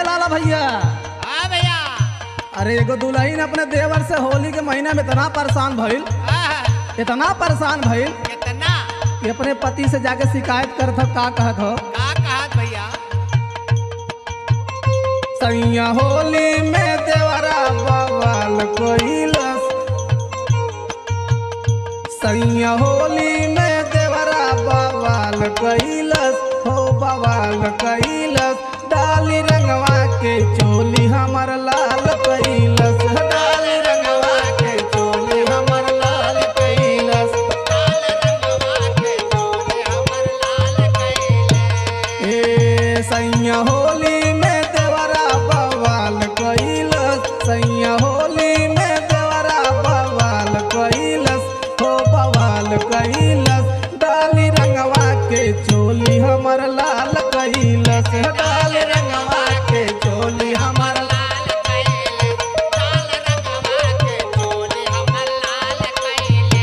लाला भैया हाँ भैया अरे एगो दुल्हन अपने देवर से होली के महीना में इतना परेशान भइल हाँ, इतना परेशान भइल कितना कि अपने पति से जाके शिकायत करत हो का कहत हो का कहत भैया सैया होली में देवरा बवाल कोइलस सैया होली में देवरा बवाल कैलस हो बवाल कैलस डाली रंगवा के चोली हमर लाल कैलस डाली रंगवा के चोली हमर लाल कैलस लाल रंगवा के चोले हमर लाल कैले ए सैया होली में देवरा बवाल कैलस सैया होली में देवरा बवाल कैलस हो बवाल कैलस डाली रंगवा के चोली हमर लाल कैलस डाली रंगवा के चोली हमर लाल कैले लाल रंगवा के चोले हमर लाल कैले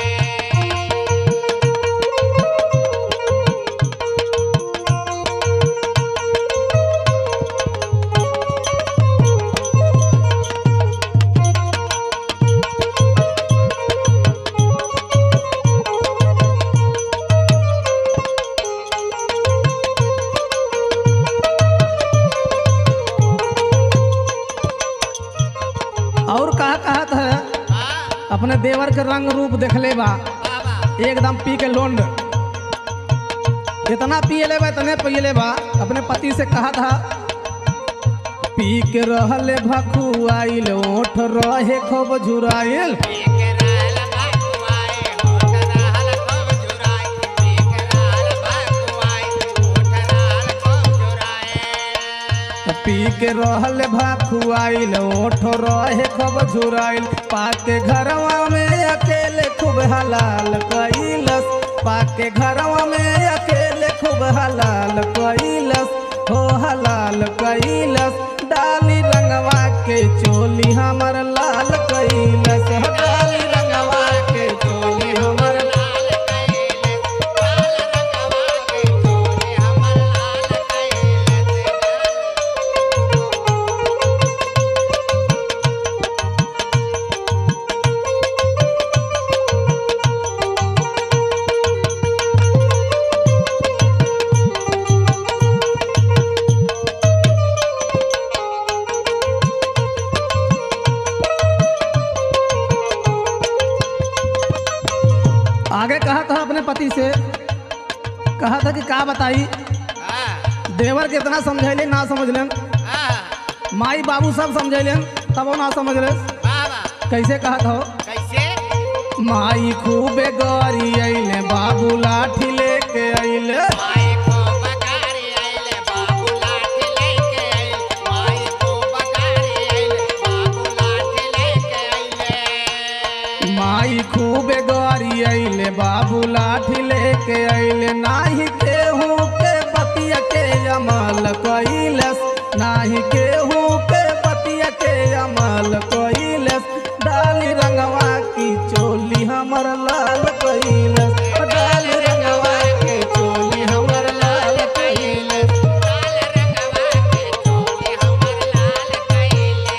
और कहा कहत है हाँ अपने देवर के रंग रूप देखले बा बाबा एकदम पी के लोंड इतना पिए ले बा इतने पिए ले बा अपने पति से कहा था पी के रहले भखुआइल ओठ रहे खूब झुराइल एक रहल भगवाए होठ रहल खूब जुराए एक रहल भगवाए होठ रहल खूब जुराए पी के रहले भखुआइल ओठ रहे खूब झुराइल पाके घरवा में अकेले खूब हलाल कैलस पाके घरवा में अकेले खूब हलाल कैलस हो हलाल कैलस डाली रंगवा के चोली हमर लाल कैलस हो डाली रंगवा के चोली हमर लाल कैले लाल रंगवा के चोले हमर लाल कैले आगे कहा था अपने पति से कहा था कि का बताई हाँ देवर कितना समझैले ना समझलन हाँ माई बाबू सब समझैलन तबो ना समझले बाबा कैसे कहा था कैसे माई खूबे गरी अइले बाबू लाठी लेके अइले माई को बगारी आइले बाबू लाठी लेके आइले माई को बगारी आइले बाबू लाठी लेके आइले माई खूबे गरी अइले बाबू लाठी लेके अइले नाही केहू के पतिया के अमल कैलस नाही केहू के पतिया के अमल कैलस डाली रंगवा की चोली हमर लाल कैलस डाली रंगवा के चोली हमर लाल कैलस लाल रंगवा के चोले हमर लाल कैले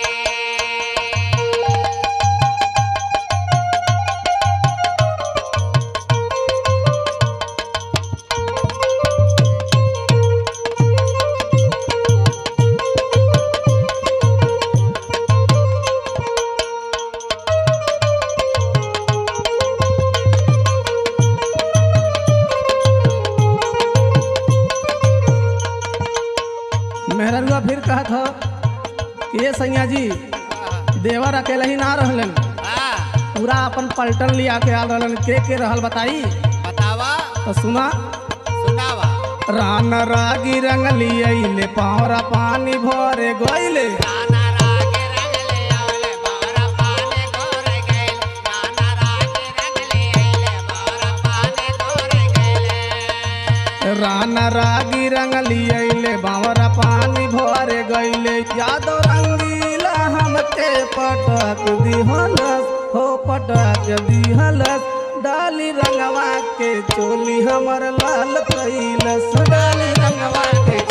मेहररुआ फिर कहा था कि ये सैया जी देवर अकेले ही ना रहलन हाँ पूरा अपन पलटन लिया के आल रहलन के के रहल बताई बतावा तो सुना सुनावा रान रागी रंग लियले पावरा पानी भरे गइले नाना रागे रंगले आवले बारा पाने गोरे गइले नाना रागे रंगले आइले बारा पाने गोरे गइले रान रागी रंग लियले बावरा पानी भरे गइले यादव रंगीला हमके पटक दिहलस हो पटक दिहलस डाली रंगवा के चोली हमर लाल कैलस डाली रंगवा के